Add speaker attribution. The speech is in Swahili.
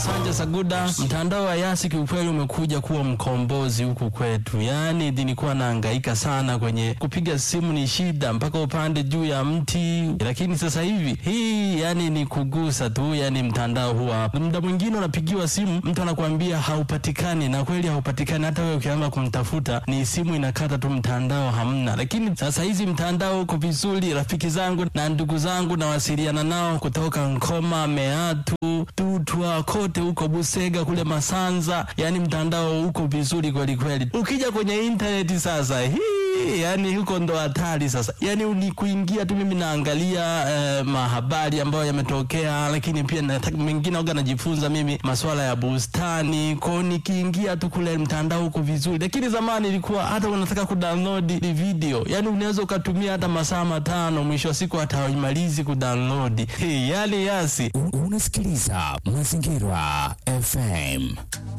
Speaker 1: Masanja Saguda. Mtandao wa Yasi kiukweli umekuja kuwa mkombozi huku kwetu, yaani nilikuwa nahangaika sana kwenye kupiga simu, ni shida mpaka upande juu ya mti, lakini sasa hivi hii yani ni kugusa tu, yani mtandao huwa muda mwingine unapigiwa simu, mtu anakuambia haupatikani, na kweli haupatikani. Hata wewe ukianza kumtafuta ni simu inakata tu, mtandao hamna. Lakini sasa hizi mtandao uko vizuri. Rafiki zangu na ndugu zangu nawasiliana nao kutoka Nkoma, Meatu, Tutwa, kote huko Busega, kule Masanza, yani mtandao uko vizuri kweli kweli. Ukija kwenye intaneti sasa hii yani huko ndo hatari sasa. Yani ni kuingia tu, mimi naangalia eh, mahabari ambayo yametokea, lakini pia nataka mengine aga najifunza mimi masuala ya bustani kwao, nikiingia tu kule mtandao huko vizuri. Lakini zamani ilikuwa hata unataka kudownload video, yani unaweza ukatumia hata masaa matano, mwisho wa siku hata haimalizi kudownload. Hey, yani Yasi
Speaker 2: Unasikiliza Mazingira FM.